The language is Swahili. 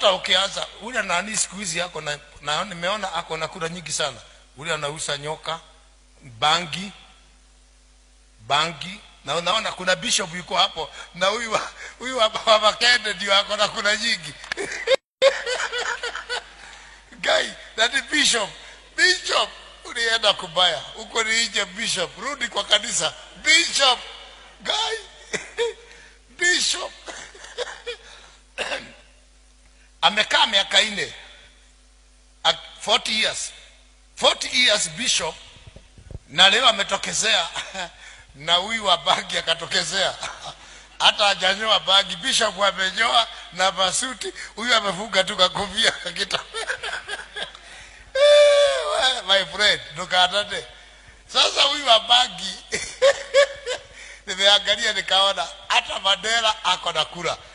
hata ukianza ule nani siku hizi ako na, na nimeona ako na kura nyingi sana ule anauza nyoka bangi bangi na unaona kuna bishop yuko hapo na huyu wa- huyu wa wa Makende ndio ako na kura nyingi guy that is bishop bishop ulienda kubaya huko ni nje bishop rudi kwa kanisa bishop guy bishop amekaa miaka nne At 40 years 40 years bishop na leo ametokezea na huyu wa bangi akatokezea hata hajanyoa bangi bishop amenyoa na masuti huyu amefunga tu kakofia kakita Eh, my friend tukaanane sasa huyu wa bangi nimeangalia nikaona hata mandela ako na kura